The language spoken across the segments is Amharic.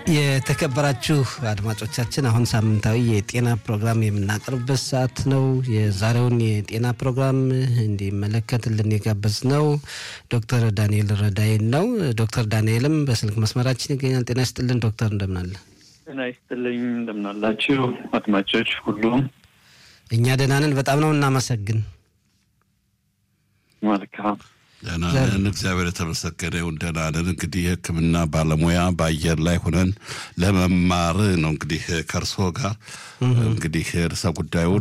የተከበራችሁ አድማጮቻችን አሁን ሳምንታዊ የጤና ፕሮግራም የምናቀርብበት ሰዓት ነው። የዛሬውን የጤና ፕሮግራም እንዲመለከትልን የጋበዝ ነው ዶክተር ዳንኤል ረዳይን ነው። ዶክተር ዳንኤልም በስልክ መስመራችን ይገኛል። ጤና ይስጥልን ዶክተር፣ እንደምናለ? ጤና ይስጥልኝ እንደምናላችሁ አድማጮች ሁሉም። እኛ ደህና ነን። በጣም ነው እናመሰግን። መልካም ደህና ነን፣ እግዚአብሔር የተመሰገነ ይሁን። ደህና ነን። እንግዲህ የሕክምና ባለሙያ በአየር ላይ ሆነን ለመማር ነው እንግዲህ ከእርሶ ጋር እንግዲህ ርዕሰ ጉዳዩን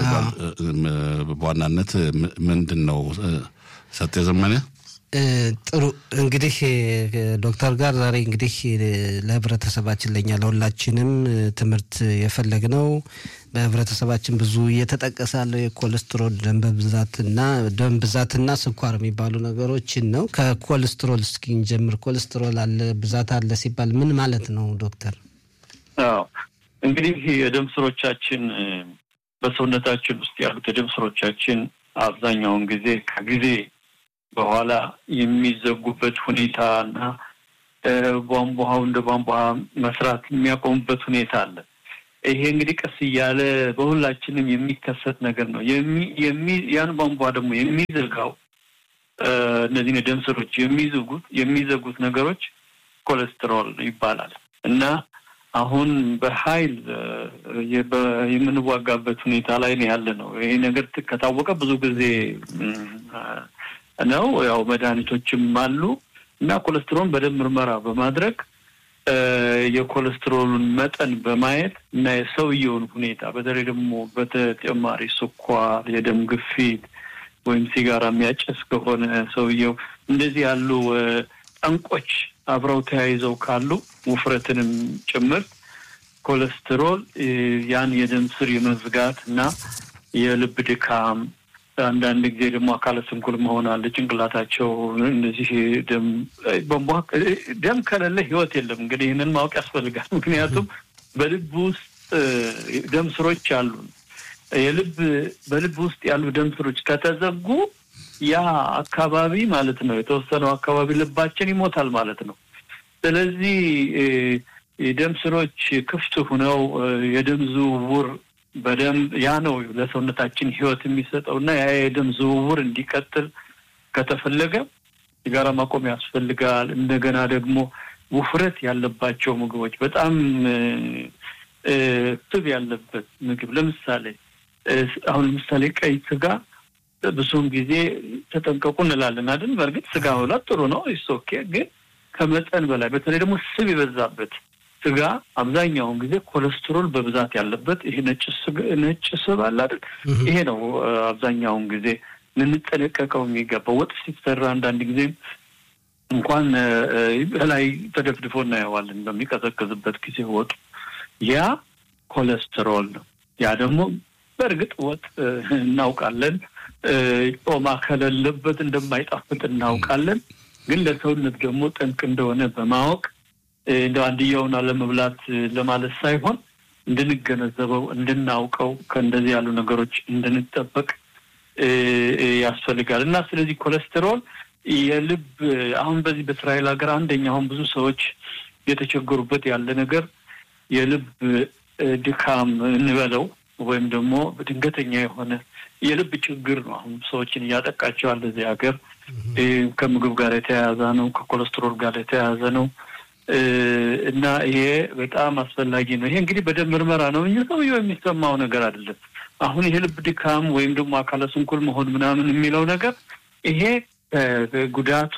በዋናነት ምንድን ነው ሰጤ ዘመነ? ጥሩ እንግዲህ ዶክተር ጋር ዛሬ እንግዲህ ለህብረተሰባችን ለእኛ ለሁላችንም ትምህርት የፈለግነው በህብረተሰባችን ብዙ እየተጠቀሰ ያለው የኮሌስትሮል ደም ብዛትና ደም ብዛትና ስኳር የሚባሉ ነገሮችን ነው። ከኮሌስትሮል እስኪ እንጀምር። ኮሌስትሮል አለ ብዛት አለ ሲባል ምን ማለት ነው ዶክተር? አዎ እንግዲህ የደም ስሮቻችን በሰውነታችን ውስጥ ያሉት የደም ስሮቻችን አብዛኛውን ጊዜ ከጊዜ በኋላ የሚዘጉበት ሁኔታ እና ቧንቧው እንደ ቧንቧ መስራት የሚያቆሙበት ሁኔታ አለ። ይሄ እንግዲህ ቀስ እያለ በሁላችንም የሚከሰት ነገር ነው። ያን ቧንቧ ደግሞ የሚዘጋው እነዚህን የደም ስሮች የሚዘጉት የሚዘጉት ነገሮች ኮሌስትሮል ይባላል እና አሁን በኃይል የምንዋጋበት ሁኔታ ላይ ነው ያለ ነው። ይሄ ነገር ከታወቀ ብዙ ጊዜ ነው። ያው መድኃኒቶችም አሉ እና ኮሌስትሮልን በደም ምርመራ በማድረግ የኮሌስትሮሉን መጠን በማየት እና የሰውየውን ሁኔታ በተለይ ደግሞ በተጨማሪ ስኳር፣ የደም ግፊት ወይም ሲጋራ የሚያጨስ ከሆነ ሰውየው እንደዚህ ያሉ ጠንቆች አብረው ተያይዘው ካሉ ውፍረትንም ጭምር ኮሌስትሮል ያን የደም ስር የመዝጋት እና የልብ ድካም አንዳንድ ጊዜ ደግሞ አካለ ስንኩል መሆን አለ። ጭንቅላታቸው እነዚህ ደም ደም ከሌለ ህይወት የለም። እንግዲህ ይህንን ማወቅ ያስፈልጋል። ምክንያቱም በልብ ውስጥ ደም ስሮች አሉ። የልብ በልብ ውስጥ ያሉ ደም ስሮች ከተዘጉ ያ አካባቢ ማለት ነው የተወሰነው አካባቢ ልባችን ይሞታል ማለት ነው። ስለዚህ የደም ስሮች ክፍት ሁነው የደም ዝውውር በደንብ ያ ነው ለሰውነታችን ህይወት የሚሰጠው እና ያ የደም ዝውውር እንዲቀጥል ከተፈለገ ሲጋራ ማቆም ያስፈልጋል። እንደገና ደግሞ ውፍረት ያለባቸው ምግቦች በጣም ስብ ያለበት ምግብ ለምሳሌ አሁን ለምሳሌ ቀይ ስጋ ብዙውን ጊዜ ተጠንቀቁ እንላለን አይደል? በእርግጥ ስጋ መብላት ጥሩ ነው ኦኬ። ግን ከመጠን በላይ በተለይ ደግሞ ስብ የበዛበት ስጋ አብዛኛውን ጊዜ ኮሌስትሮል በብዛት ያለበት ይሄ ነጭ ነጭ ስብ አለ አይደል? ይሄ ነው አብዛኛውን ጊዜ ልንጠነቀቀው የሚገባው። ወጥ ሲሰራ አንዳንድ ጊዜ እንኳን ላይ ተደፍድፎ እናየዋለን በሚቀዘቅዝበት ጊዜ ወጡ። ያ ኮሌስትሮል ነው። ያ ደግሞ በእርግጥ ወጥ እናውቃለን፣ ጮማ ከሌለበት እንደማይጣፍጥ እናውቃለን። ግን ለሰውነት ደግሞ ጠንቅ እንደሆነ በማወቅ እንደ አንድያውን አለመብላት ለማለት ሳይሆን እንድንገነዘበው እንድናውቀው ከእንደዚህ ያሉ ነገሮች እንድንጠበቅ ያስፈልጋል እና ስለዚህ ኮሌስትሮል የልብ አሁን በዚህ በእስራኤል ሀገር አንደኛ አሁን ብዙ ሰዎች የተቸገሩበት ያለ ነገር የልብ ድካም እንበለው ወይም ደግሞ ድንገተኛ የሆነ የልብ ችግር ነው። አሁን ሰዎችን እያጠቃቸው ያለ እዚህ ሀገር ከምግብ ጋር የተያያዘ ነው፣ ከኮሌስትሮል ጋር የተያያዘ ነው። እና ይሄ በጣም አስፈላጊ ነው። ይሄ እንግዲህ በደም ምርመራ ነው እንጂ ሰውየው የሚሰማው ነገር አይደለም። አሁን ይሄ ልብ ድካም ወይም ደግሞ አካለ ስንኩል መሆን ምናምን የሚለው ነገር ይሄ ጉዳቱ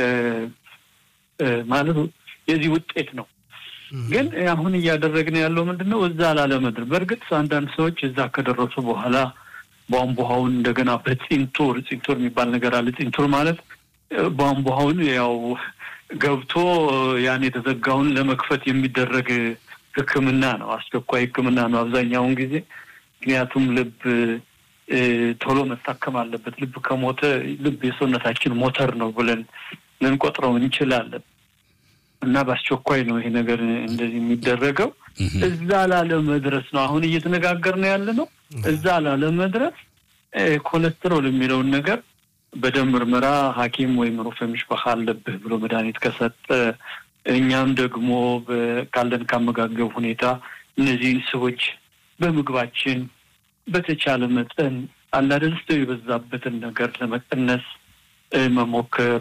ማለት የዚህ ውጤት ነው። ግን አሁን እያደረግን ያለው ምንድን ነው? እዛ ላለመድረስ። በእርግጥ አንዳንድ ሰዎች እዛ ከደረሱ በኋላ ቧንቧውን እንደገና በፂንቱር ፂንቱር የሚባል ነገር አለ። ፂንቱር ማለት ቧንቧውን ያው ገብቶ ያን የተዘጋውን ለመክፈት የሚደረግ ሕክምና ነው። አስቸኳይ ሕክምና ነው አብዛኛውን ጊዜ። ምክንያቱም ልብ ቶሎ መታከም አለበት። ልብ ከሞተ ልብ የሰውነታችን ሞተር ነው ብለን ልንቆጥረው እንችላለን እና በአስቸኳይ ነው ይሄ ነገር እንደዚህ የሚደረገው። እዛ ላለመድረስ ነው አሁን እየተነጋገርን ያለ ነው። እዛ ላለመድረስ ኮሌስትሮል የሚለውን ነገር በደም ምርመራ ሐኪም ወይም ሩፌ ምሽበካ አለብህ ብሎ መድኃኒት ከሰጠ እኛም ደግሞ ካለን ካመጋገብ ሁኔታ እነዚህን ስቦች በምግባችን በተቻለ መጠን አንዳንድ ሰው የበዛበትን ነገር ለመቀነስ መሞከር።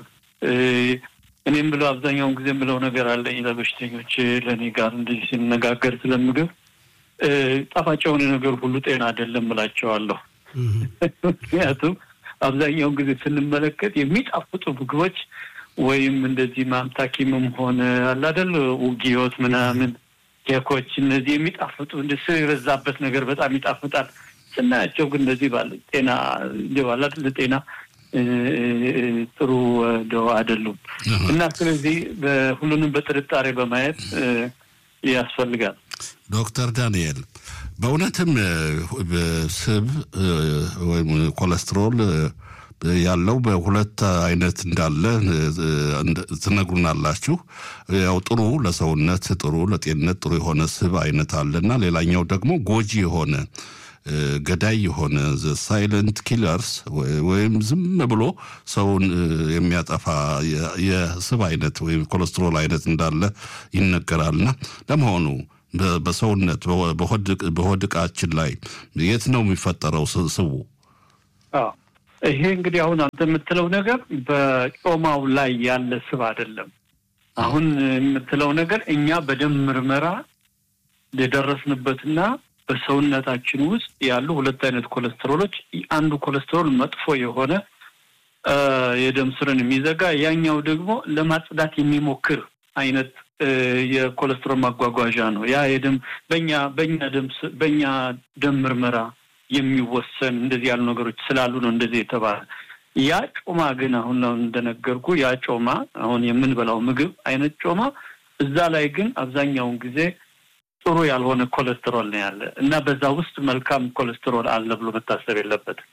እኔም ብለው አብዛኛውን ጊዜ ብለው ነገር አለኝ ለበሽተኞች ለእኔ ጋር እንደዚህ ሲነጋገር ስለምግብ ጣፋጭ የሆነ ነገር ሁሉ ጤና አይደለም እላቸዋለሁ። ምክንያቱም አብዛኛውን ጊዜ ስንመለከት የሚጣፍጡ ምግቦች ወይም እንደዚህ ማምታኪምም ሆነ አላደል ውጊዮት ምናምን ኬኮች እነዚህ የሚጣፍጡ እንደ ስብ የበዛበት ነገር በጣም ይጣፍጣል። ስናያቸው ግን እንደዚህ ባለ ጤና ባላ ጤና ጥሩ ደው አይደሉም እና ስለዚህ ሁሉንም በጥርጣሬ በማየት ያስፈልጋል። ዶክተር ዳንኤል በእውነትም ስብ ወይም ኮሌስትሮል ያለው በሁለት አይነት እንዳለ ትነግሩናላችሁ። ያው ጥሩ ለሰውነት ጥሩ ለጤንነት ጥሩ የሆነ ስብ አይነት አለና ሌላኛው ደግሞ ጎጂ የሆነ ገዳይ የሆነ ሳይለንት ኪለርስ ወይም ዝም ብሎ ሰውን የሚያጠፋ የስብ አይነት ወይም ኮሌስትሮል አይነት እንዳለ ይነገራልና ለመሆኑ በሰውነት በሆድ ዕቃችን ላይ የት ነው የሚፈጠረው ስቡ? ይሄ እንግዲህ አሁን አንተ የምትለው ነገር በጮማው ላይ ያለ ስብ አይደለም። አሁን የምትለው ነገር እኛ በደም ምርመራ የደረስንበትና በሰውነታችን ውስጥ ያሉ ሁለት አይነት ኮሌስትሮሎች፣ አንዱ ኮሌስትሮል መጥፎ የሆነ የደም ስርን የሚዘጋ ያኛው ደግሞ ለማጽዳት የሚሞክር አይነት የኮሌስትሮል ማጓጓዣ ነው። ያ የደም በኛ በኛ ደም በኛ ደም ምርመራ የሚወሰን እንደዚህ ያሉ ነገሮች ስላሉ ነው እንደዚህ የተባለ። ያ ጮማ ግን አሁን እንደነገርኩ ያ ጮማ አሁን የምንበላው ምግብ አይነት ጮማ እዛ ላይ ግን አብዛኛውን ጊዜ ጥሩ ያልሆነ ኮሌስትሮል ነው ያለ እና በዛ ውስጥ መልካም ኮሌስትሮል አለ ብሎ መታሰብ የለበትም።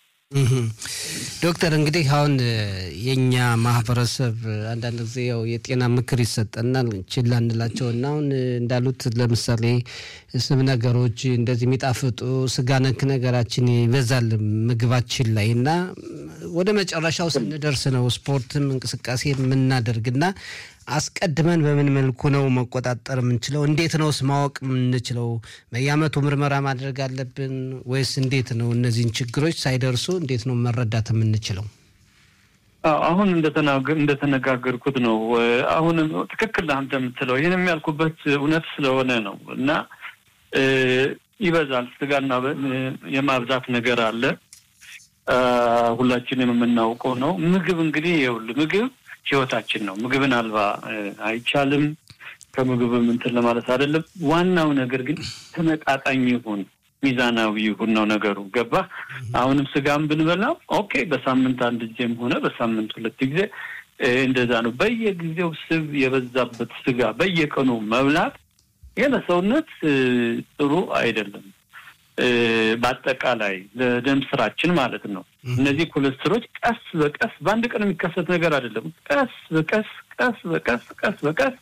ዶክተር እንግዲህ አሁን የእኛ ማህበረሰብ አንዳንድ ጊዜ ያው የጤና ምክር ይሰጠናል ችላ እንላቸው እና አሁን እንዳሉት ለምሳሌ ስብ ነገሮች እንደዚህ የሚጣፍጡ ስጋ ነክ ነገራችን ይበዛል ምግባችን ላይ እና ወደ መጨረሻው ስንደርስ ነው ስፖርትም እንቅስቃሴ የምናደርግና አስቀድመን በምን መልኩ ነው መቆጣጠር የምንችለው? እንዴት ነውስ ማወቅ የምንችለው? በየዓመቱ ምርመራ ማድረግ አለብን ወይስ እንዴት ነው? እነዚህን ችግሮች ሳይደርሱ እንዴት ነው መረዳት የምንችለው? አሁን እንደተነጋገርኩት ነው። አሁን ትክክል አንተ የምትለው ይህን የሚያልኩበት እውነት ስለሆነ ነው እና ይበዛል ስጋና የማብዛት ነገር አለ። ሁላችንም የምናውቀው ነው። ምግብ እንግዲህ ይኸውልህ ምግብ ህይወታችን ነው። ምግብን አልባ አይቻልም። ከምግብም እንትን ለማለት አይደለም። ዋናው ነገር ግን ተመጣጣኝ ይሁን፣ ሚዛናዊ ይሁን ነው ነገሩ። ገባ? አሁንም ስጋም ብንበላ ኦኬ፣ በሳምንት አንድ ጊዜም ሆነ በሳምንት ሁለት ጊዜ እንደዛ ነው። በየጊዜው ስብ የበዛበት ስጋ በየቀኑ መብላት ይህ ለሰውነት ጥሩ አይደለም። በአጠቃላይ ለደም ስራችን ማለት ነው። እነዚህ ኮሌስትሮች ቀስ በቀስ በአንድ ቀን የሚከሰት ነገር አይደለም። ቀስ በቀስ ቀስ በቀስ ቀስ በቀስ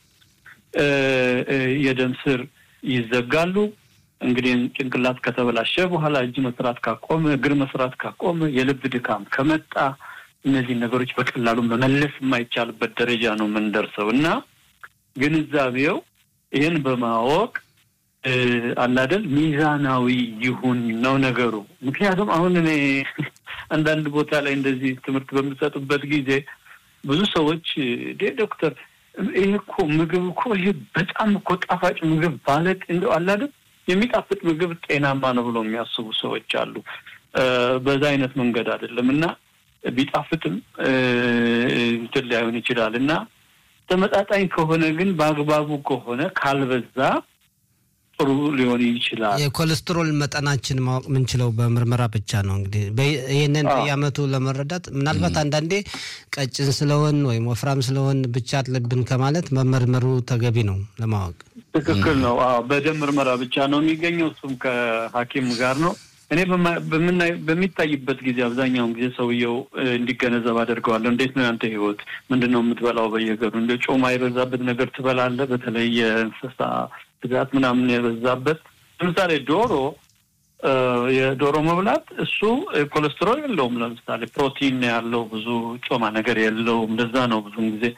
የደም ስር ይዘጋሉ። እንግዲህ ጭንቅላት ከተበላሸ በኋላ እጅ መስራት ካቆመ፣ እግር መስራት ካቆመ፣ የልብ ድካም ከመጣ እነዚህ ነገሮች በቀላሉ መመለስ የማይቻልበት ደረጃ ነው የምንደርሰው እና ግንዛቤው ይህን በማወቅ አላደል ሚዛናዊ ይሁን ነው ነገሩ። ምክንያቱም አሁን እኔ አንዳንድ ቦታ ላይ እንደዚህ ትምህርት በምሰጥበት ጊዜ ብዙ ሰዎች ዴ ዶክተር ይሄ እኮ ምግብ እኮ ይሄ በጣም እኮ ጣፋጭ ምግብ ባለቅ እንደው አላደል የሚጣፍጥ ምግብ ጤናማ ነው ብሎ የሚያስቡ ሰዎች አሉ። በዛ አይነት መንገድ አይደለም እና ቢጣፍጥም እንትን ላይሆን ይችላል እና ተመጣጣኝ ከሆነ ግን በአግባቡ ከሆነ ካልበዛ ጥሩ ሊሆን ይችላል። የኮሌስትሮል መጠናችን ማወቅ የምንችለው በምርመራ ብቻ ነው። እንግዲህ ይህንን በየዓመቱ ለመረዳት ምናልባት አንዳንዴ ቀጭን ስለሆን ወይም ወፍራም ስለሆን ብቻ አለብን ከማለት መመርመሩ ተገቢ ነው ለማወቅ። ትክክል ነው። አዎ በደም ምርመራ ብቻ ነው የሚገኘው። እሱም ከሐኪም ጋር ነው። እኔ በሚታይበት ጊዜ አብዛኛውን ጊዜ ሰውየው እንዲገነዘብ አደርገዋለሁ። እንዴት ነው ያንተ ህይወት? ምንድን ነው የምትበላው በየቀኑ? እንደ ጮማ የበዛበት ነገር ትበላለህ? በተለይ የእንስሳ ስጋት ምናምን የበዛበት ለምሳሌ ዶሮ የዶሮ መብላት እሱ ኮሌስትሮል የለውም። ለምሳሌ ፕሮቲን ያለው ብዙ ጮማ ነገር የለውም። እንደዛ ነው ብዙን ጊዜ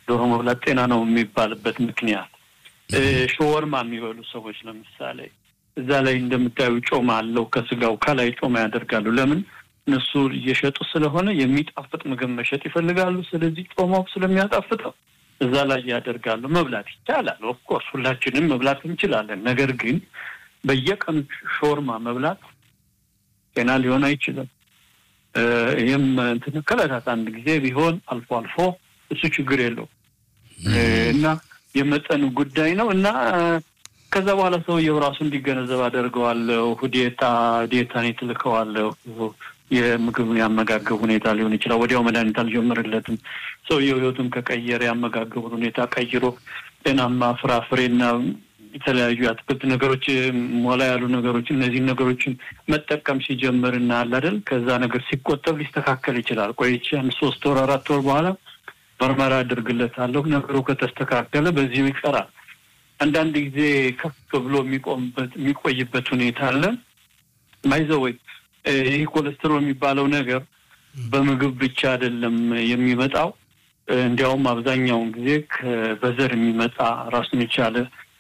ዶሮ መብላት ጤና ነው የሚባልበት ምክንያት ሾወርማ የሚበሉ ሰዎች ለምሳሌ እዛ ላይ እንደምታዩ ጮማ አለው ከስጋው ከላይ ጮማ ያደርጋሉ። ለምን እነሱ እየሸጡ ስለሆነ የሚጣፍጥ ምግብ መሸጥ ይፈልጋሉ። ስለዚህ ጮማው ስለሚያጣፍጠው እዛ ላይ ያደርጋሉ። መብላት ይቻላል። ኦፍኮርስ ሁላችንም መብላት እንችላለን። ነገር ግን በየቀኑ ሾርማ መብላት ጤና ሊሆን አይችልም። ይህም እንትን ከዕለታት አንድ ጊዜ ቢሆን አልፎ አልፎ እሱ ችግር የለው እና የመጠኑ ጉዳይ ነው እና ከዛ በኋላ ሰውየው ራሱ እንዲገነዘብ አደርገዋለሁ። ዲታ ዲታን ትልከዋለሁ። የምግብ ያመጋገብ ሁኔታ ሊሆን ይችላል። ወዲያው መድኃኒት አልጀምርለትም። ሰውየው ህይወቱን ከቀየረ ያመጋገቡን ሁኔታ ቀይሮ ጤናማ ፍራፍሬና የተለያዩ አትክልት ነገሮች፣ ሞላ ያሉ ነገሮች እነዚህን ነገሮችን መጠቀም ሲጀምር እና አለ አይደል ከዛ ነገር ሲቆጠብ ሊስተካከል ይችላል። ቆይቼ አንድ ሶስት ወር አራት ወር በኋላ ምርመራ አድርግለታለሁ። ነገሩ ከተስተካከለ በዚሁ ይቀራል። አንዳንድ ጊዜ ከፍ ብሎ የሚቆምበት የሚቆይበት ሁኔታ አለ። ማይዘወይ ይህ ኮሌስትሮል የሚባለው ነገር በምግብ ብቻ አይደለም የሚመጣው። እንዲያውም አብዛኛውን ጊዜ በዘር የሚመጣ ራሱን የቻለ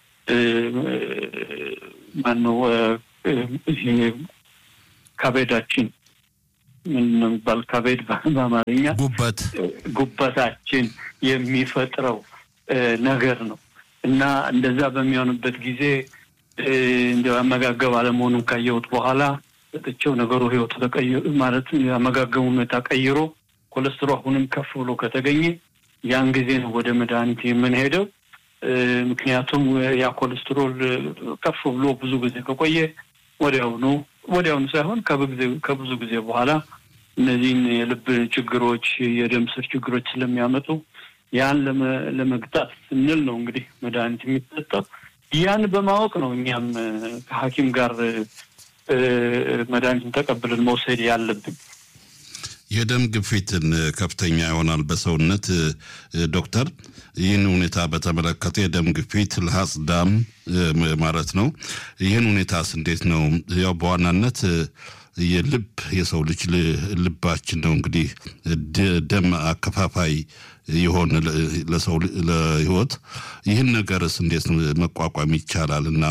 ማነው ይሄ ካቤዳችን ምን ነው የሚባል ካቤድ በአማርኛ ጉበት ጉበታችን የሚፈጥረው ነገር ነው እና እንደዛ በሚሆንበት ጊዜ እንዲያው አመጋገብ አለመሆኑን ካየሁት በኋላ ሰጥቼው ነገሩ ህይወቱ ተቀይሮ ማለት የአመጋገቡ ሁኔታ ቀይሮ ኮሌስትሮ አሁንም ከፍ ብሎ ከተገኘ ያን ጊዜ ነው ወደ መድኃኒት የምንሄደው። ምክንያቱም ያ ኮሌስትሮል ከፍ ብሎ ብዙ ጊዜ ከቆየ ወዲያውኑ ወዲያውኑ ሳይሆን ከብዙ ጊዜ በኋላ እነዚህን የልብ ችግሮች፣ የደም ስር ችግሮች ስለሚያመጡ ያን ለመግታት ስንል ነው እንግዲህ መድኃኒት የሚሰጠው። ያን በማወቅ ነው እኛም ከሐኪም ጋር መድኃኒትን ተቀብለን መውሰድ ያለብን። የደም ግፊትን ከፍተኛ ይሆናል በሰውነት ዶክተር፣ ይህን ሁኔታ በተመለከተ የደም ግፊት ልሀጽ ዳም ማለት ነው። ይህን ሁኔታስ እንዴት ነው? ያው በዋናነት የልብ የሰው ልጅ ልባችን ነው እንግዲህ ደም አከፋፋይ የሆነ ለሰው ለህይወት ይህን ነገርስ እንዴት መቋቋም ይቻላል? እና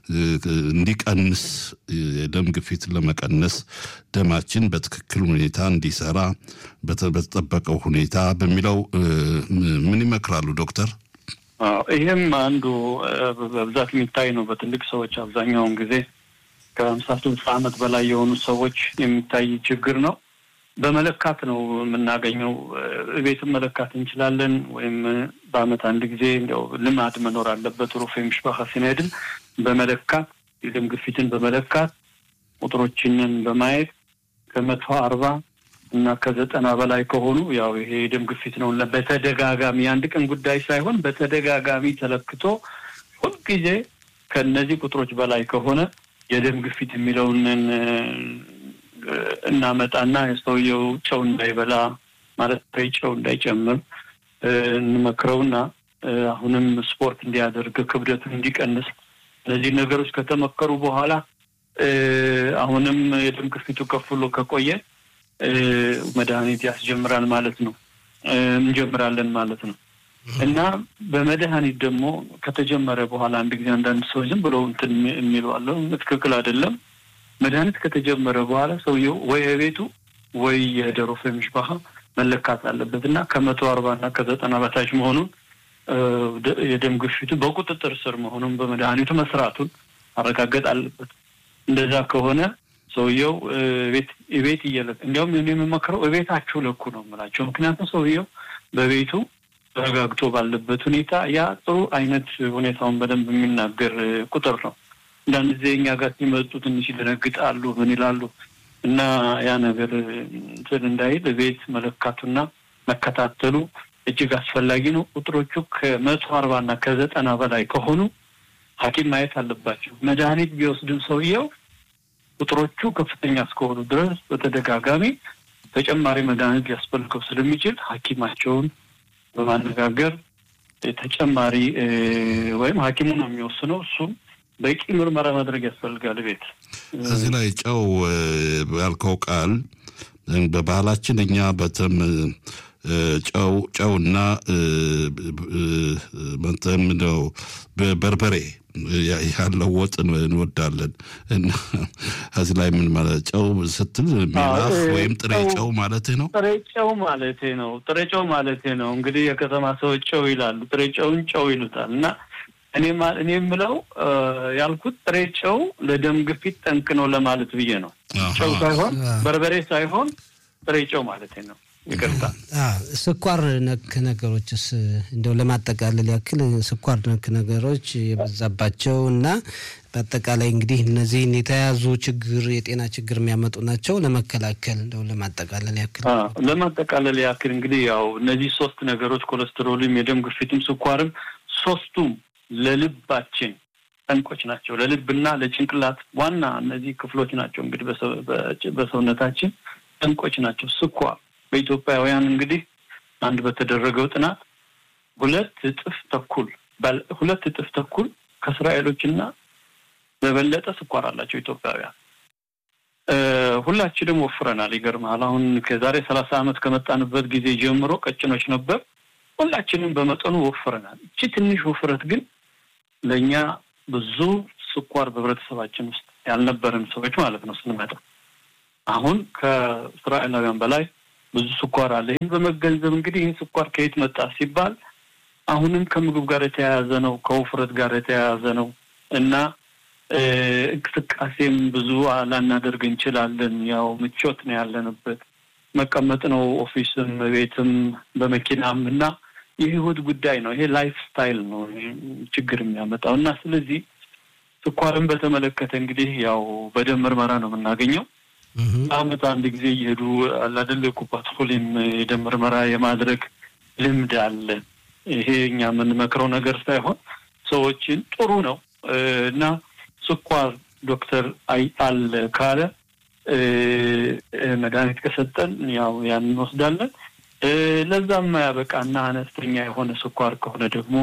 እንዲቀንስ የደም ግፊትን ለመቀነስ ደማችን በትክክል ሁኔታ እንዲሰራ በተጠበቀው ሁኔታ በሚለው ምን ይመክራሉ ዶክተር? ይህም አንዱ በብዛት የሚታይ ነው በትልቅ ሰዎች አብዛኛውን ጊዜ ከሀምሳ ስልሳ ዓመት በላይ የሆኑ ሰዎች የሚታይ ችግር ነው። በመለካት ነው የምናገኘው። ቤትም መለካት እንችላለን፣ ወይም በአመት አንድ ጊዜ እንዲያው ልማድ መኖር አለበት። ሩፌ ምሽባካ ሲነድል በመለካት የደም ግፊትን በመለካት ቁጥሮችንን በማየት ከመቶ አርባ እና ከዘጠና በላይ ከሆኑ ያው ይሄ የደም ግፊት ነው። በተደጋጋሚ የአንድ ቀን ጉዳይ ሳይሆን በተደጋጋሚ ተለክቶ ሁልጊዜ ከእነዚህ ቁጥሮች በላይ ከሆነ የደም ግፊት የሚለውን እናመጣና የሰውየው ጨው እንዳይበላ ማለት ጨው እንዳይጨምር እንመክረውና አሁንም ስፖርት እንዲያደርግ ክብደቱን እንዲቀንስ እነዚህ ነገሮች ከተመከሩ በኋላ አሁንም የደም ግፊቱ ከፍ ብሎ ከቆየ መድኃኒት ያስጀምራል ማለት ነው እንጀምራለን ማለት ነው። እና በመድኃኒት ደግሞ ከተጀመረ በኋላ አንድ ጊዜ አንዳንድ ሰዎች ዝም ብለው እንትን የሚሉ አለው። ትክክል አይደለም። መድኃኒት ከተጀመረ በኋላ ሰውየው ወይ የቤቱ ወይ የደሮ ፈሚሽባህ መለካት አለበት እና ከመቶ አርባ እና ከዘጠና በታች መሆኑን የደም ግፊቱ በቁጥጥር ስር መሆኑን በመድኃኒቱ መስራቱን ማረጋገጥ አለበት። እንደዛ ከሆነ ሰውየው ቤት ቤት እየለክ እንዲያውም የምመክረው እቤታችሁ ለኩ ነው የምላቸው። ምክንያቱም ሰውየው በቤቱ ተረጋግቶ ባለበት ሁኔታ ያ ጥሩ አይነት ሁኔታውን በደንብ የሚናገር ቁጥር ነው። አንዳንድ ጊዜ እኛ ጋር ሲመጡ ትንሽ ይደነግጣሉ፣ ምን ይላሉ እና ያ ነገር እንትን እንዳይል ቤት መለካቱና መከታተሉ እጅግ አስፈላጊ ነው። ቁጥሮቹ ከመቶ አርባ እና ከዘጠና በላይ ከሆኑ ሐኪም ማየት አለባቸው። መድኃኒት ቢወስድም ሰውየው ቁጥሮቹ ከፍተኛ እስከሆኑ ድረስ በተደጋጋሚ ተጨማሪ መድኃኒት ሊያስፈልገው ስለሚችል ሐኪማቸውን በማነጋገር ተጨማሪ ወይም ሐኪሙ ነው የሚወስነው እሱም በቂ ምርመራ ማድረግ ያስፈልጋል። ቤት እዚህ ላይ ጨው ያልከው ቃል በባህላችን እኛ በተም ጨው ጨውና ምንድነው በርበሬ ያለው ወጥ እንወዳለን እና ከዚህ ላይ ምን ማለት ጨው ስትል ሜላፍ ወይም ጥሬ ጨው ማለት ነው። ጥሬ ጨው ማለት ነው። ጥሬ ጨው ማለት ነው። እንግዲህ የከተማ ሰዎች ጨው ይላሉ፣ ጥሬ ጨውን ጨው ይሉታል። እና እኔ እኔ የምለው ያልኩት ጥሬ ጨው ለደም ግፊት ጠንቅ ነው ለማለት ብዬ ነው። ጨው ሳይሆን በርበሬ ሳይሆን ጥሬ ጨው ማለት ነው። ይቅርታ። ስኳር ነክ ነገሮችስ እንደው ለማጠቃለል ያክል ስኳር ነክ ነገሮች የበዛባቸው እና በአጠቃላይ እንግዲህ እነዚህን የተያዙ ችግር የጤና ችግር የሚያመጡ ናቸው። ለመከላከል እንደው ለማጠቃለል ያክል ለማጠቃለል ያክል እንግዲህ ያው እነዚህ ሶስት ነገሮች ኮሌስትሮልም፣ የደም ግፊትም፣ ስኳርም ሶስቱም ለልባችን ጠንቆች ናቸው። ለልብና ለጭንቅላት ዋና እነዚህ ክፍሎች ናቸው እንግዲህ በሰውነታችን ጠንቆች ናቸው። ስኳር በኢትዮጵያውያን እንግዲህ አንድ በተደረገው ጥናት ሁለት እጥፍ ተኩል ሁለት እጥፍ ተኩል ከእስራኤሎችና በበለጠ ስኳር አላቸው ኢትዮጵያውያን። ሁላችንም ወፍረናል። ይገርምሃል። አሁን ከዛሬ ሰላሳ ዓመት ከመጣንበት ጊዜ ጀምሮ ቀጭኖች ነበር። ሁላችንም በመጠኑ ወፍረናል። እቺ ትንሽ ውፍረት ግን ለእኛ ብዙ ስኳር በህብረተሰባችን ውስጥ ያልነበረን ሰዎች ማለት ነው ስንመጣ አሁን ከእስራኤላውያን በላይ ብዙ ስኳር አለ። ይህን በመገንዘብ እንግዲህ ይህን ስኳር ከየት መጣ ሲባል አሁንም ከምግብ ጋር የተያያዘ ነው፣ ከውፍረት ጋር የተያያዘ ነው እና እንቅስቃሴም ብዙ ላናደርግ እንችላለን። ያው ምቾት ነው ያለንበት፣ መቀመጥ ነው ኦፊስም፣ ቤትም፣ በመኪናም እና የህይወት ጉዳይ ነው። ይሄ ላይፍ ስታይል ነው ችግር የሚያመጣው እና ስለዚህ ስኳርን በተመለከተ እንግዲህ ያው በደም ምርመራ ነው የምናገኘው። በአመት አንድ ጊዜ እየሄዱ አላደለ ኩፓትፎሊም የደም ምርመራ የማድረግ ልምድ አለ። ይሄ እኛ የምንመክረው ነገር ሳይሆን ሰዎችን ጥሩ ነው እና ስኳር ዶክተር አይ አለ ካለ መድኃኒት ከሰጠን ያው ያን እንወስዳለን። ለዛም ያበቃና አነስተኛ የሆነ ስኳር ከሆነ ደግሞ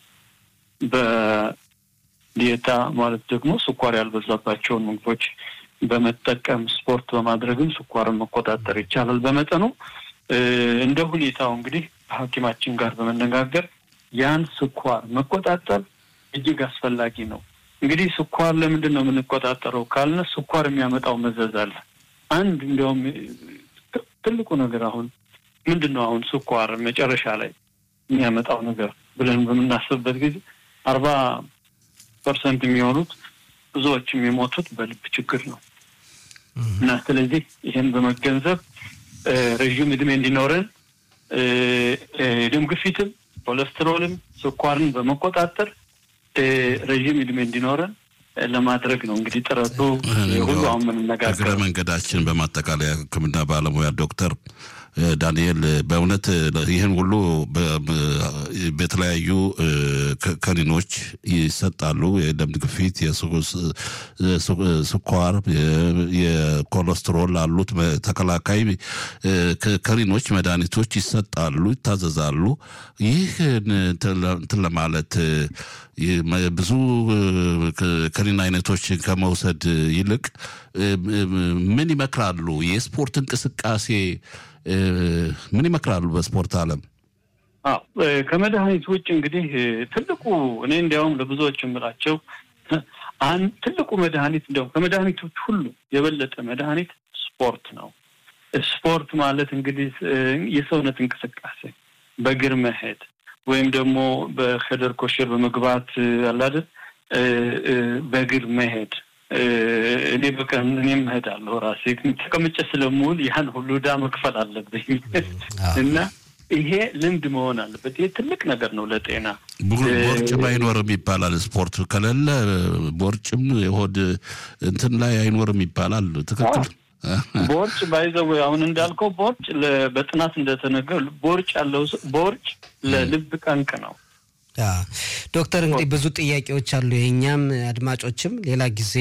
በዲየታ ማለት ደግሞ ስኳር ያልበዛባቸውን ምግቦች በመጠቀም ስፖርት በማድረግም ስኳርን መቆጣጠር ይቻላል። በመጠኑ እንደ ሁኔታው እንግዲህ ከሐኪማችን ጋር በመነጋገር ያን ስኳር መቆጣጠር እጅግ አስፈላጊ ነው። እንግዲህ ስኳር ለምንድን ነው የምንቆጣጠረው ካልነ ስኳር የሚያመጣው መዘዝ አለ። አንድ እንዲያውም ትልቁ ነገር አሁን ምንድን ነው አሁን ስኳር መጨረሻ ላይ የሚያመጣው ነገር ብለን በምናስብበት ጊዜ አርባ ፐርሰንት የሚሆኑት ብዙዎችም የሞቱት በልብ ችግር ነው እና ስለዚህ ይህን በመገንዘብ ረዥም እድሜ እንዲኖረን የደም ግፊትም ኮሌስትሮልም ስኳርን በመቆጣጠር ረዥም እድሜ እንዲኖረን ለማድረግ ነው እንግዲህ ጥረቱ ሁሉ አሁን የምንነጋገር እግረ መንገዳችን በማጠቃለያ ሕክምና ባለሙያ ዶክተር ዳንኤል በእውነት ይህን ሁሉ በተለያዩ ከኒኖች ይሰጣሉ። የደም ግፊት፣ ስኳር፣ የኮሌስትሮል አሉት ተከላካይ ከኒኖች መድኃኒቶች ይሰጣሉ፣ ይታዘዛሉ። ይህ እንትን ለማለት ብዙ ከኒን አይነቶች ከመውሰድ ይልቅ ምን ይመክራሉ? የስፖርት እንቅስቃሴ ምን ይመክራሉ? በስፖርት ዓለም ከመድኃኒት ውጭ እንግዲህ ትልቁ እኔ እንዲያውም ለብዙዎች የምላቸው ትልቁ መድኃኒት እንዲያውም ከመድኃኒቶች ሁሉ የበለጠ መድኃኒት ስፖርት ነው። ስፖርት ማለት እንግዲህ የሰውነት እንቅስቃሴ በእግር መሄድ ወይም ደግሞ በከደር ኮሸር በመግባት አላደል በእግር መሄድ እኔ በቀን እኔም እሄዳለሁ ራሴ ተቀምጬ ስለምውል ያን ሁሉ ዕዳ መክፈል አለብኝ እና ይሄ ልምድ መሆን አለበት። ይሄ ትልቅ ነገር ነው ለጤና። ቦርጭም አይኖርም ይባላል። ስፖርት ከሌለ ቦርጭም የሆድ እንትን ላይ አይኖርም ይባላል። ትክክል። ቦርጭ ባይዘው አሁን እንዳልከው ቦርጭ በጥናት እንደተነገሩ ቦርጭ ያለው ቦርጭ ለልብ ጠንቅ ነው። ዶክተር እንግዲህ ብዙ ጥያቄዎች አሉ። የእኛም አድማጮችም ሌላ ጊዜ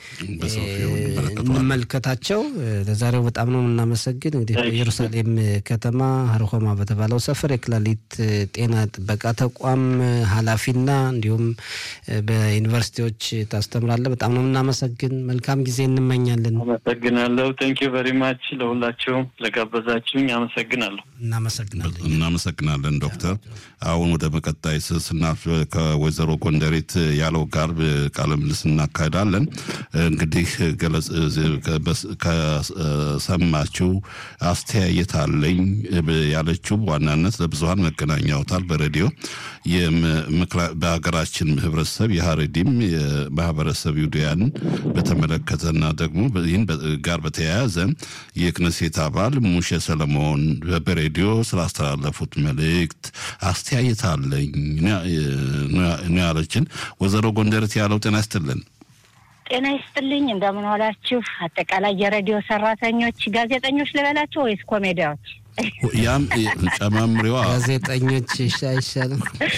እንመልከታቸው። ለዛሬው በጣም ነው የምናመሰግን። እንግዲህ በኢየሩሳሌም ከተማ ሀርሆማ በተባለው ሰፈር የክላሊት ጤና ጥበቃ ተቋም ኃላፊና እንዲሁም በዩኒቨርሲቲዎች ታስተምራለህ። በጣም ነው የምናመሰግን። መልካም ጊዜ እንመኛለን። አመሰግናለሁ። ቴንክ ዩ ቨሪ ማች ለሁላቸውም ለጋበዛችሁኝ አመሰግናለሁ። እናመሰግናለን። እናመሰግናለን ዶክተር። አሁን ወደ መቀጣይ ስናልፍ ከወይዘሮ ጎንደሬት ያለው ጋር ቃለ ምልልስ እናካሄዳለን። እንግዲህ ከሰማችው አስተያየት አለኝ ያለችው በዋናነት ለብዙሀን መገናኛ አውታር በሬዲዮ በሀገራችን ህብረተሰብ የሀረዲም የማህበረሰብ ይሁዳያን በተመለከተና ደግሞ ይህን ጋር በተያያዘ የክነሴት አባል ሙሼ ሰለሞን በሬዲዮ ስላስተላለፉት መልእክት አስተያየት አለኝ ነው ያለችን። ወይዘሮ ጎንደረት ያለው ጤና ይስጥልን። ጤና ይስጥልኝ። እንደምን ዋላችሁ? አጠቃላይ የሬዲዮ ሰራተኞች፣ ጋዜጠኞች ልበላቸው ወይስ ኮሜዲያዎች? ያም ጨማምሪዋ ጋዜጠኞች አይሻልም?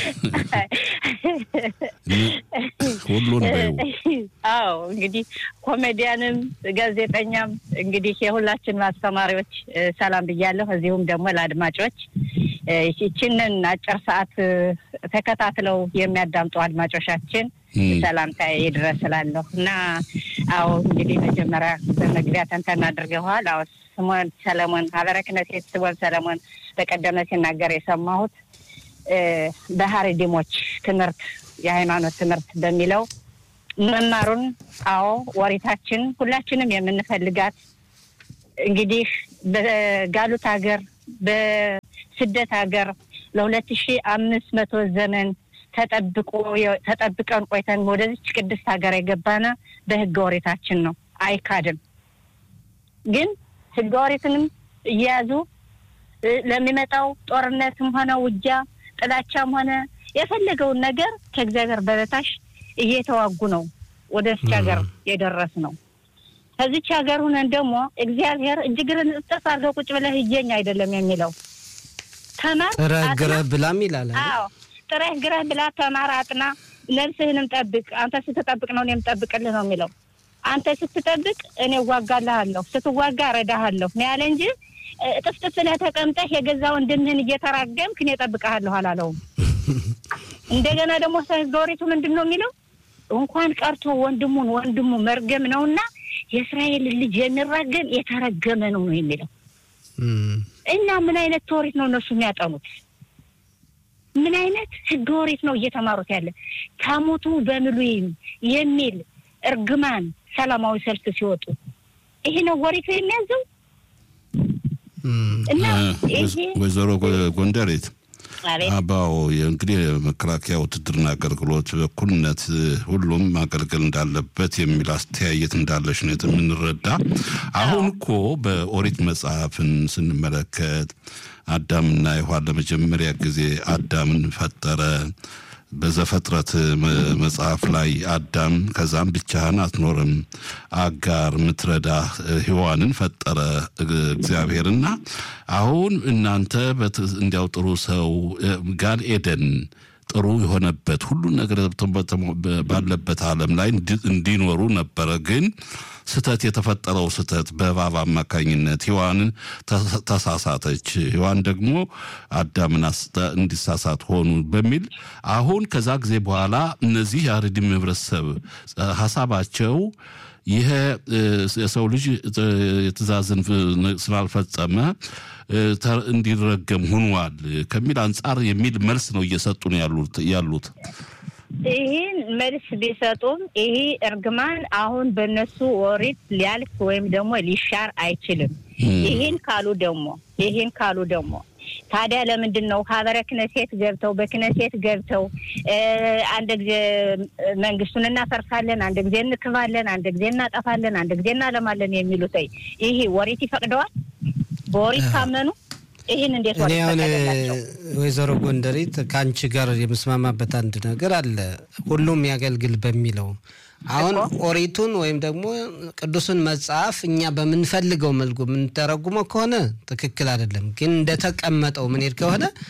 ሁሉን በይው። አዎ እንግዲህ ኮሜዲያንም ጋዜጠኛም እንግዲህ የሁላችን ማስተማሪዎች ሰላም ብያለሁ። እዚሁም ደግሞ ለአድማጮች ይችንን አጭር ሰዓት ተከታትለው የሚያዳምጡ አድማጮቻችን ሰላምታ ይድረስ እላለሁ እና አዎ እንግዲህ መጀመሪያ በመግቢያ ተንተና አድርገዋል። አዎ ስሞን ሰለሞን ሀበረ ክህነት ስሞን ሰለሞን በቀደመ ሲናገር የሰማሁት በሀረዲሞች ትምህርት የሃይማኖት ትምህርት በሚለው መማሩን አዎ ወሪታችን ሁላችንም የምንፈልጋት እንግዲህ በጋሉት ሀገር በስደት ሀገር ለሁለት ሺ አምስት መቶ ዘመን ተጠብቆ ተጠብቀን ቆይተን ወደዚች ቅድስት ሀገር የገባነ በህገ ወሬታችን ነው፣ አይካድም። ግን ህገ ወሬትንም እየያዙ ለሚመጣው ጦርነትም ሆነ ውጊያ፣ ጥላቻም ሆነ የፈለገውን ነገር ከእግዚአብሔር በበታች እየተዋጉ ነው ወደዚች ሀገር የደረስ ነው። ከዚች ሀገር ሁነን ደግሞ እግዚአብሔር እጅግርን እጥፍ አድርገው ቁጭ ብለህ እየኝ አይደለም የሚለው ተማር ጥረህ ግረህ ብላም ይላል። አዎ ጥረህ ግረህ ብላ፣ ተማር፣ አጥና፣ ነፍስህንም ጠብቅ። አንተ ስትጠብቅ ነው እኔ የምጠብቅልህ ነው የሚለው። አንተ ስትጠብቅ እኔ እዋጋልሃለሁ፣ ስትዋጋ እረዳሃለሁ ነው ያለ እንጂ ጥፍጥፍ ብለህ ተቀምጠህ የገዛ ወንድምህን እየተራገምክ እኔ እጠብቅሃለሁ አላለውም። እንደገና ደግሞ ህገ ወሪቱ ምንድን ነው የሚለው? እንኳን ቀርቶ ወንድሙን ወንድሙ መርገም ነውና የእስራኤል ልጅ የሚራገም የተረገመ ነው ነው የሚለው እና ምን አይነት ተወሪት ነው እነሱ የሚያጠኑት? ምን አይነት ህገ ወሪት ነው እየተማሩት ያለ? ታሞቱ በምሉይም የሚል እርግማን ሰላማዊ ሰልፍ ሲወጡ ይሄ ነው ወሪቱ የሚያዘው እና ይሄ ወይዘሮ ጎንደሬት አባው እንግዲህ የመከላከያ ውትድርና አገልግሎት በእኩልነት ሁሉም ማገልገል እንዳለበት የሚል አስተያየት እንዳለሽ ነው የምንረዳ። አሁን እኮ በኦሪት መጽሐፍን ስንመለከት አዳምና ሔዋን ለመጀመሪያ ጊዜ አዳምን ፈጠረ። በዘፍጥረት መጽሐፍ ላይ አዳም ከዛም ብቻህን አትኖርም አጋር ምትረዳ ሔዋንን ፈጠረ እግዚአብሔርና አሁን እናንተ እንዲያው ጥሩ ሰው ጋን ኤደን ጥሩ የሆነበት ሁሉን ነገር ባለበት ዓለም ላይ እንዲኖሩ ነበረ። ግን ስተት የተፈጠረው ስተት በእባብ አማካኝነት ሔዋንን ተሳሳተች። ሔዋን ደግሞ አዳምን እንዲሳሳት ሆኑ በሚል አሁን ከዛ ጊዜ በኋላ እነዚህ የአረዲም ህብረተሰብ ሀሳባቸው ይሄ የሰው ልጅ የትእዛዝን ስላልፈጸመ እንዲረገም ሆኗል ከሚል አንጻር የሚል መልስ ነው እየሰጡ ነው ያሉት። ይህን መልስ ቢሰጡም ይሄ እርግማን አሁን በእነሱ ኦሪት ሊያልፍ ወይም ደግሞ ሊሻር አይችልም። ይህን ካሉ ደግሞ ይህን ካሉ ደግሞ ታዲያ ለምንድን ነው ሀበረ ክነሴት ገብተው በክነሴት ገብተው አንድ ጊዜ መንግስቱን እናፈርሳለን፣ አንድ ጊዜ እንክባለን፣ አንድ ጊዜ እናጠፋለን፣ አንድ ጊዜ እናለማለን የሚሉት ይሄ ወሪት ይፈቅደዋል? በወሪት ካመኑ ይህን እንዴት እኔ አሁን ወይዘሮ ጎንደሪት ከአንቺ ጋር የምስማማበት አንድ ነገር አለ። ሁሉም ያገልግል በሚለው አሁን ኦሪቱን ወይም ደግሞ ቅዱሱን መጽሐፍ እኛ በምንፈልገው መልኩ የምንተረጉመው ከሆነ ትክክል አይደለም። ግን እንደተቀመጠው ምንሄድ ከሆነ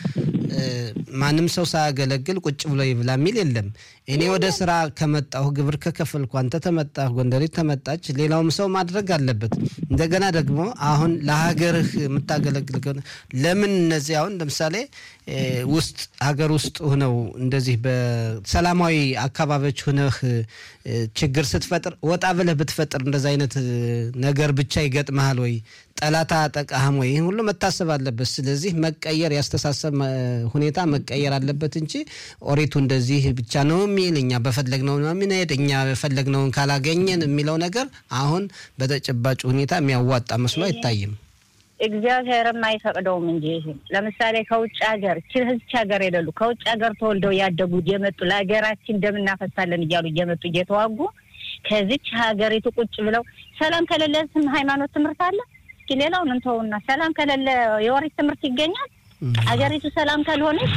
ማንም ሰው ሳያገለግል ቁጭ ብሎ ይብላ የሚል የለም። እኔ ወደ ስራ ከመጣሁ ግብር ከከፈልኩ አንተ ተመጣህ፣ ጎንደሬት ተመጣች፣ ሌላውም ሰው ማድረግ አለበት። እንደገና ደግሞ አሁን ለሀገርህ የምታገለግል ከሆነ ለምን እነዚህ አሁን ለምሳሌ ውስጥ ሀገር ውስጥ ሁነው እንደዚህ በሰላማዊ አካባቢዎች ሁነህ ችግር ስትፈጥር ወጣ ብለህ ብትፈጥር እንደዚ አይነት ነገር ብቻ ይገጥመሃል ወይ? ጠላት አያጠቃህም ወይ? ይህን ሁሉ መታሰብ አለበት። ስለዚህ መቀየር ያስተሳሰብ ሁኔታ መቀየር አለበት እንጂ ኦሪቱ እንደዚህ ብቻ ነው የሚል እኛ በፈለግነው ነው የምንሄድ እኛ በፈለግነውን ካላገኘን የሚለው ነገር አሁን በተጨባጭ ሁኔታ የሚያዋጣ መስሎ አይታይም። እግዚአብሔርም አይፈቅደውም እንጂ ለምሳሌ ከውጭ ሀገር ችህዝች ሀገር የሌሉ ከውጭ ሀገር ተወልደው ያደጉ እየመጡ ለሀገራችን ደም እናፈሳለን እያሉ እየመጡ እየተዋጉ ከዚች ሀገሪቱ ቁጭ ብለው ሰላም ከሌለ ስም ሃይማኖት ትምህርት አለ። እስኪ ሌላውን እንተውና ሰላም ከሌለ የወሬት ትምህርት ይገኛል። ሀገሪቱ ሰላም ካልሆነች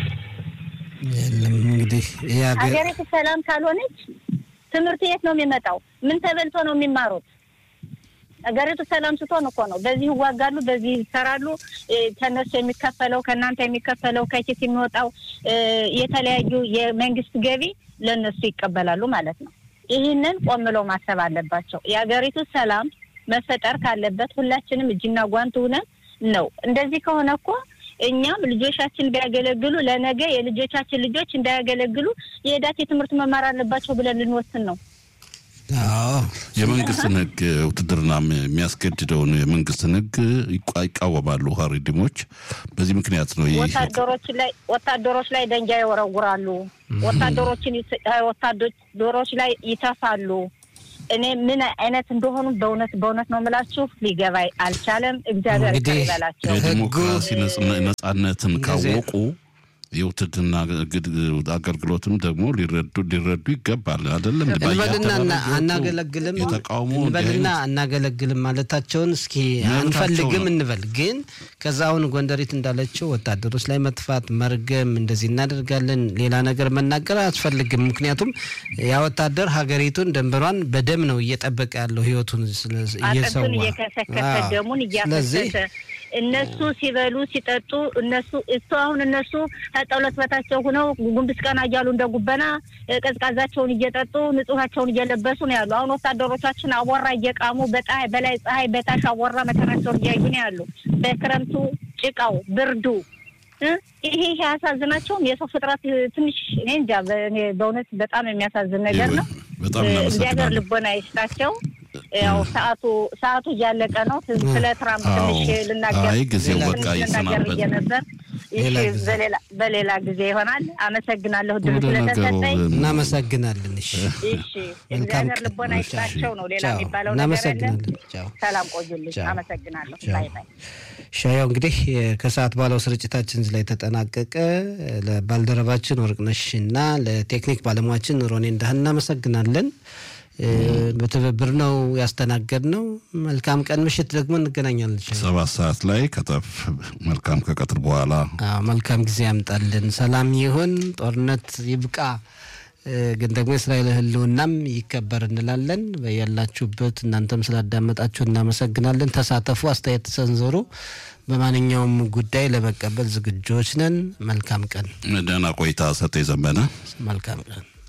የለም እንግዲህ ሀገሪቱ ሰላም ካልሆነች ትምህርት የት ነው የሚመጣው? ምን ተበልቶ ነው የሚማሩት? ሀገሪቱ ሰላም ስትሆን እኮ ነው። በዚህ ይዋጋሉ፣ በዚህ ይሰራሉ። ከነሱ የሚከፈለው ከእናንተ የሚከፈለው ከኪስ የሚወጣው የተለያዩ የመንግስት ገቢ ለእነሱ ይቀበላሉ ማለት ነው። ይህንን ቆም ብለው ማሰብ አለባቸው። የሀገሪቱ ሰላም መፈጠር ካለበት ሁላችንም እጅና ጓንት ሆነን ነው። እንደዚህ ከሆነ እኮ እኛም ልጆቻችን ቢያገለግሉ ለነገ የልጆቻችን ልጆች እንዳያገለግሉ የሄዳት የትምህርት መማር አለባቸው ብለን ልንወስን ነው። የመንግስትን ሕግ ውትድርና የሚያስገድደውን የመንግስትን ሕግ ይቃወማሉ ሀሪዲሞች። በዚህ ምክንያት ነው ይህ ወታደሮች ላይ ወታደሮች ላይ ደንጋይ ይወረውራሉ። ወታደሮችን ወታደሮች ላይ ይተፋሉ። እኔ ምን አይነት እንደሆኑ በእውነት በእውነት ነው የምላችሁ ሊገባይ አልቻለም። እግዚአብሔር ይቅር ይበላቸው። የዲሞክራሲ ነጻነትን ካወቁ የውትድርና አገልግሎትም ደግሞ ሊረዱ ሊረዱ ይገባል። አይደለም እንበልና አናገለግልም የተቃውሞ እንበልና አናገለግልም ማለታቸውን እስኪ አንፈልግም እንበል። ግን ከዛ አሁን ጎንደሪት እንዳለችው ወታደሮች ላይ መጥፋት፣ መርገም፣ እንደዚህ እናደርጋለን ሌላ ነገር መናገር አያስፈልግም። ምክንያቱም ያ ወታደር ሀገሪቱን ደንበሯን በደም ነው እየጠበቀ ያለው ህይወቱን እየሰዋ አጥንቱን እየከሰከሰ ደሙን እያፈሰሰ እነሱ ሲበሉ ሲጠጡ እነሱ እሱ አሁን እነሱ ከጠውለት በታቸው ሁነው ጉንብስ ቀና እያሉ እንደ ጉበና ቀዝቃዛቸውን እየጠጡ ንጹሃቸውን እየለበሱ ነው ያሉ። አሁን ወታደሮቻችን አቧራ እየቃሙ በፀሐይ በላይ ፀሐይ በታች አቧራ መከራቸውን እያዩ ነው ያሉ። በክረምቱ ጭቃው ብርዱ ይሄ ይሄ አያሳዝናቸውም? የሰው ፍጥረት ትንሽ እኔ እንጃ በእውነት በጣም የሚያሳዝን ነገር ነው። እግዚአብሔር ልቦና ይስጣቸው። ያው ሰዓቱ ሰዓቱ እያለቀ ነው። ስለ ትራምፕ ትንሽ ልናገር ጊዜው በቃ ልናገር ብዬ ነበር። በሌላ ጊዜ ይሆናል። አመሰግናለሁ ድል ስለተሰጠኝ። እናመሰግናለን። እሺ እሺ፣ እግዚአብሔር ልቦና ይስጣቸው ነው ሌላ የሚባለው ነገር የለም። እናመሰግናለን። ሰላም ቆዩልኝ። አመሰግናለሁ። ባይ ባይ። ሻያው እንግዲህ ከሰዓት ባለው ስርጭታችን ላይ ተጠናቀቀ። ለባልደረባችን ወርቅነሽ እና ለቴክኒክ ባለሙያችን ሮኔ እንዳህን እናመሰግናለን። በትብብር ነው ያስተናገድ ነው። መልካም ቀን። ምሽት ደግሞ እንገናኛለን። ሰባት ሰዓት ላይ ከተፍ መልካም ከቀትር በኋላ መልካም ጊዜ ያምጣልን። ሰላም ይሁን፣ ጦርነት ይብቃ። ግን ደግሞ የእስራኤል ሕልውናም ይከበር እንላለን። በያላችሁበት እናንተም ስላዳመጣችሁ እናመሰግናለን። ተሳተፉ፣ አስተያየት ተሰንዘሩ። በማንኛውም ጉዳይ ለመቀበል ዝግጆች ነን። መልካም ቀን። ደህና ቆይታ። ሰጠ ዘመነ መልካም ቀን